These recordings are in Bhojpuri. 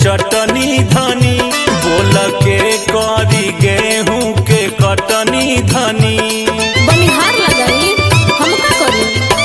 चटनी धनी बोल के करी गेहूं के कटनी धनी बनिहार लगाई हम का करी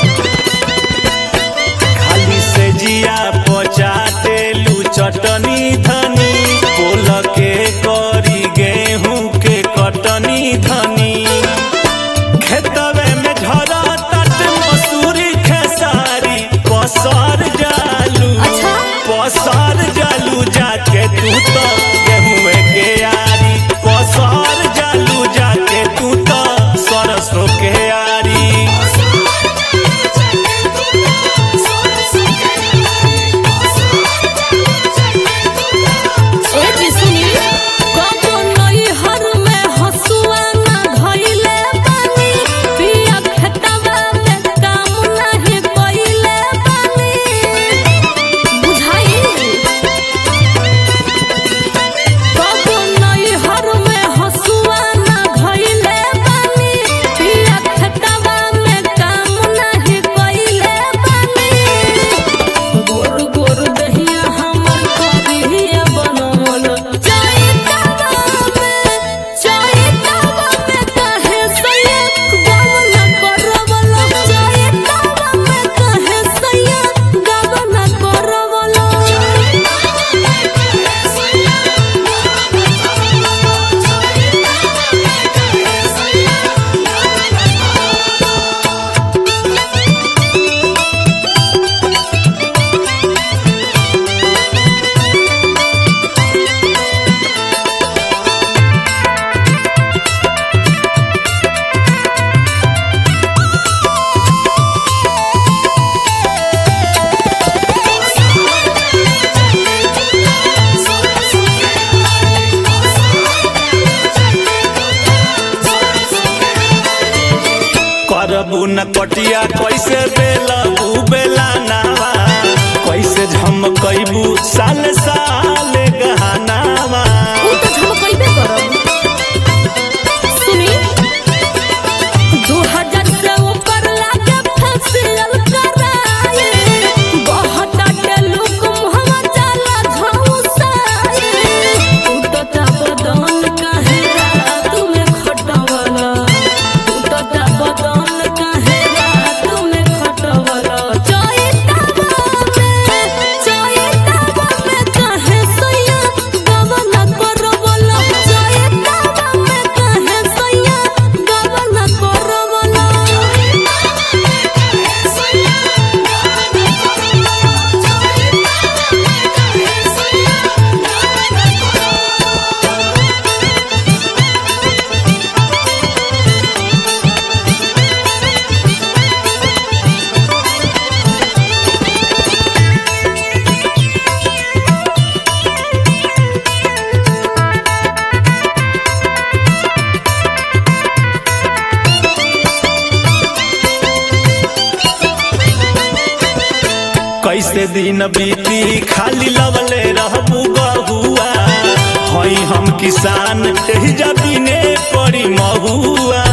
खाली से जिया पचाटेलू चटनी धनी बोल के करी गेहूं के कटनी धनी खेतवे में झरा तट मसूरी खेसारी पसर जालू अच्छा पसर जालू जाके तू तो गेहूं के यारी पसर जालू जाके तू तो सरसों के यारी ए जी सुनी कबो नई हर में हसुआ ना धइले बानी पिया खेतवा में काम नाही कइले बानी बुझाई कबो नई हर में हसुआ ना धइले बानी पिया खेतवा में काम नाही कइले बानी गोर गोर दहिया हमर करिया बनल चाय तावा में चाय तावा में कहे सैया गाव न करवल चाय तावा में कहे सैया गाव न करवल करबू न कटिया कैसे बेलबू बेला नावा कैसे झमकैबू साल साल गहनावा उ त झमकइबे करब सुनी 2000 से ऊपर लागे फसियल कराए बहुत डाटे लोग मुहवा जाला झौसाए टूटता बदन काहे रात में खटवला टूटता बदन काहे रात में खटवला चैतावा में चैतावा में काहे सैया गवना करवला चैतावा में काहे सैया गवना करवला कैसे दिन बीती खाली लवले रहबू गहुआ हई हम किसान एही जमीने पड़ी महुआ